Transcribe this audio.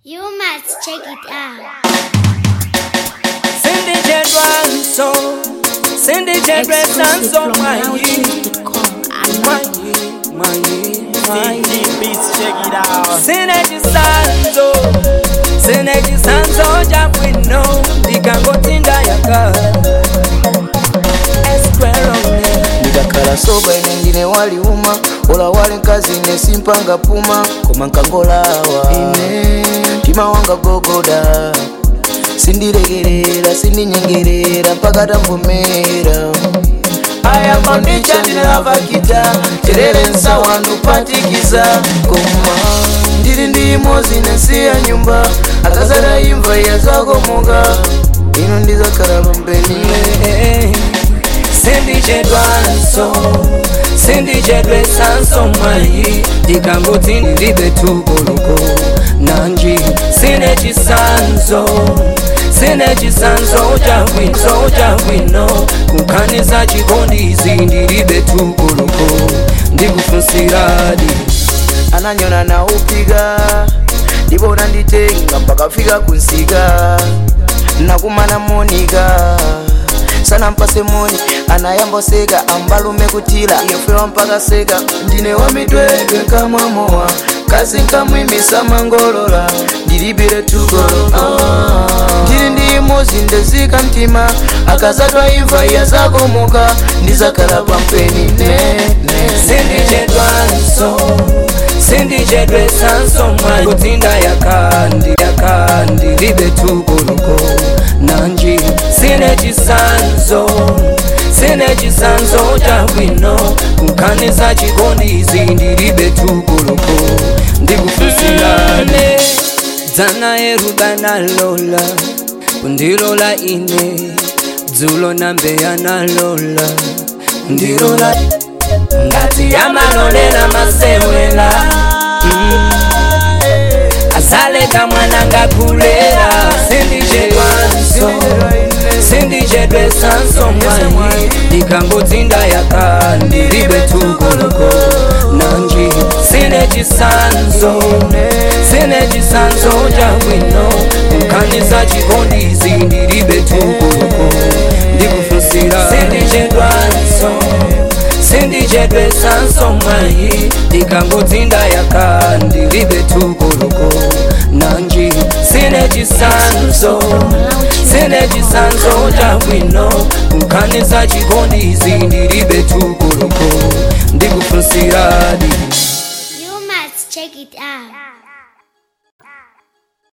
You must check it out. Cindy J. Ransom, Cindy J. Ransom, Mwanyi, Mwanyi, Mwanyi, Mwanyi. Beats, check it out. Sineji sanzo, sineji sanzo jabwino, ndikangotinda yaka. Esquerone, ndikakhala soba ine ndine waliuma ola wali nkazi ine simpanga puma koma nkangolawa ine mtima wanga gogoda sindilekerera sindinyengerera mpaka tamvumera aya kondicha ndinavakita terere nsawa ndupatikiza koma ndili ndi imozi nesiya nyumba akazara imva yazakomoka ino ndizakhala pambeni Cindy J. Ransom, Cindy J. Ransom, Mwanyi, ndikangoti ndilibe tuguluko. Nanji, sineji sanzo, sineji sanzo jabwino, jabwino. Kukhaniza chikondizi ndilibe tuguluko. Ndikufunsiradi. ananyona na upiga ndibona nditenga mpaka fika kunsika nakumana monika sana mpase moni anayamboseka ambalume kutila yefewa mpaka seka ndine wamitwedwe kamwamowa kasi nkamwimisa mangolola ndilibire tugolo ah. ndili ndi imozi ndezika mtima akazatwa imva yazakomoka ndizakhala pampeni ne, ne. Cindy J. Ransom, Cindy J. Ransom, Mwanyi, kutinda yakandi, yakandi, libe tuguluko. Nanji, sineji sanzo, sineji sanzo jabwino. Kukhaniza chikondizi ndilibe tuguluko. Ndikufunsirane, dzana erubana lola, kundilola ine, dzulo nambeya nalola, ndilola ngati yamalolera masewela mm. asaleka mwana ngakulera sindijedwanso sindijedwe sanso mwanyi ndikangotsinda yaka ndilibe tuguluko nanji sinechisanzo sinechisanzo jabwino kukhaniza chikondizi ndilibe tuguluko ndikufunsira sindijedwanso sindijedwe sanso mwanyi ndikangotsinda yaka ndilibe tuguluko nanji sinechisanzo sinechisanzo jabwino kukhaniza chikondizi ndilibe tuguluko ndikufunsiradi You must check it out.